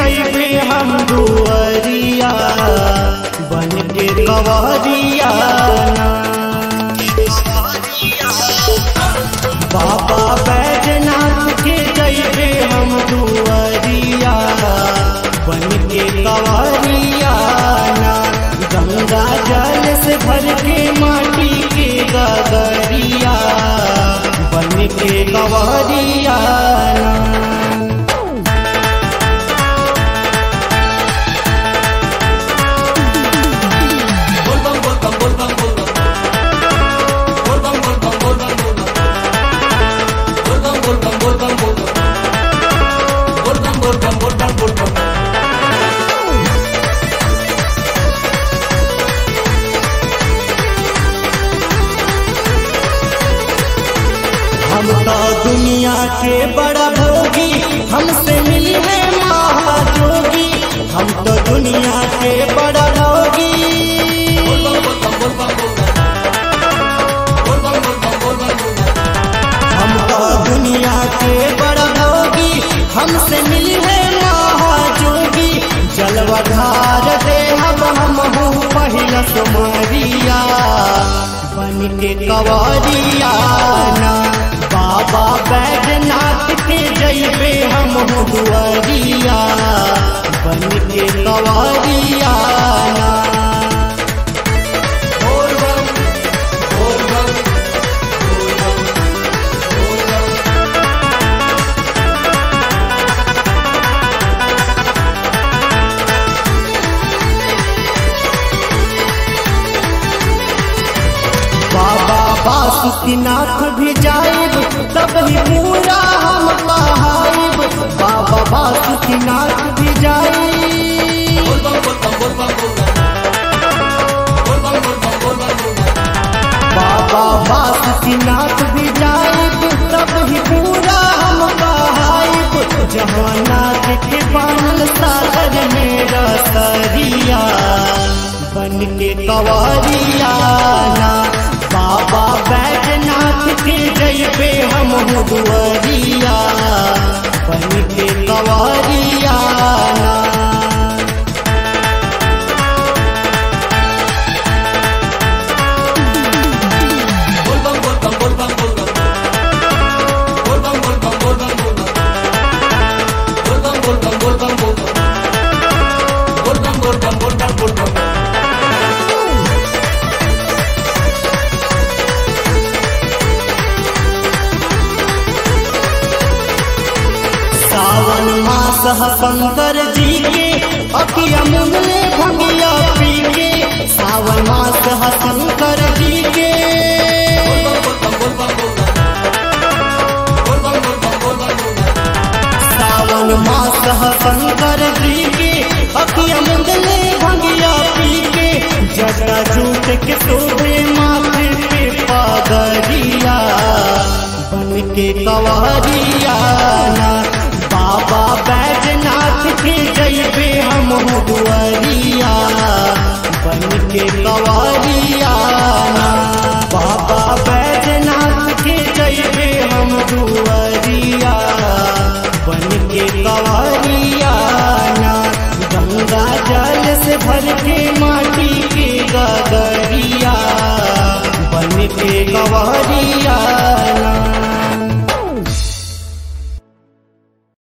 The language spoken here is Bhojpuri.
जैबे हम दुअरिया बन के कवरिया बाबा बैजनाथ के जैबे हम दुअरिया बन के कवरिया गंगा जल से भर के माटी के गगरिया बन के कवरिया हम तो दुनिया के बड़ा भोगी हमसे मिली है महाजोगी हम तो दुनिया के बड़ा भोगी हम तो दुनिया के बड़ा भोगी हमसे मिली है महाजोगी जलवधार दे हम हम हूँ पहिला सुमरिया बन के कवरिया ना बाबा बैजनाथ के जैबे हम हूँ दुआरिया बन के कवरिया ना बोल बम, बोल बम, बोल बम, बोल बम। बाबा बासुकीनाथ भी जाइब तब ही पूरा हम कहाइब बाबा बासुकीनाथ भी जाइब बाबा बासुकीनाथ भी जाइब तब ही पूरा हम कहाइब जहानाथ के बानल सागर मेरा सरिया बन के कवरिया ना बाबा बैजनाथ के जैबे हम हूँ दुआरिया बन के कवरिया ना सावन मास ह शंकर जी के अकिया मुंगले भंगिया पी के सावन मास ह शंकर जी के सावन मास ह शंकर जी के अकिया मुंगले भंगिया पी के जटा जूट के शोभे माथे पे पगरिया बन के कवरिया ना बाबा बैजनाथ के जैबे हम हूँ दुआरी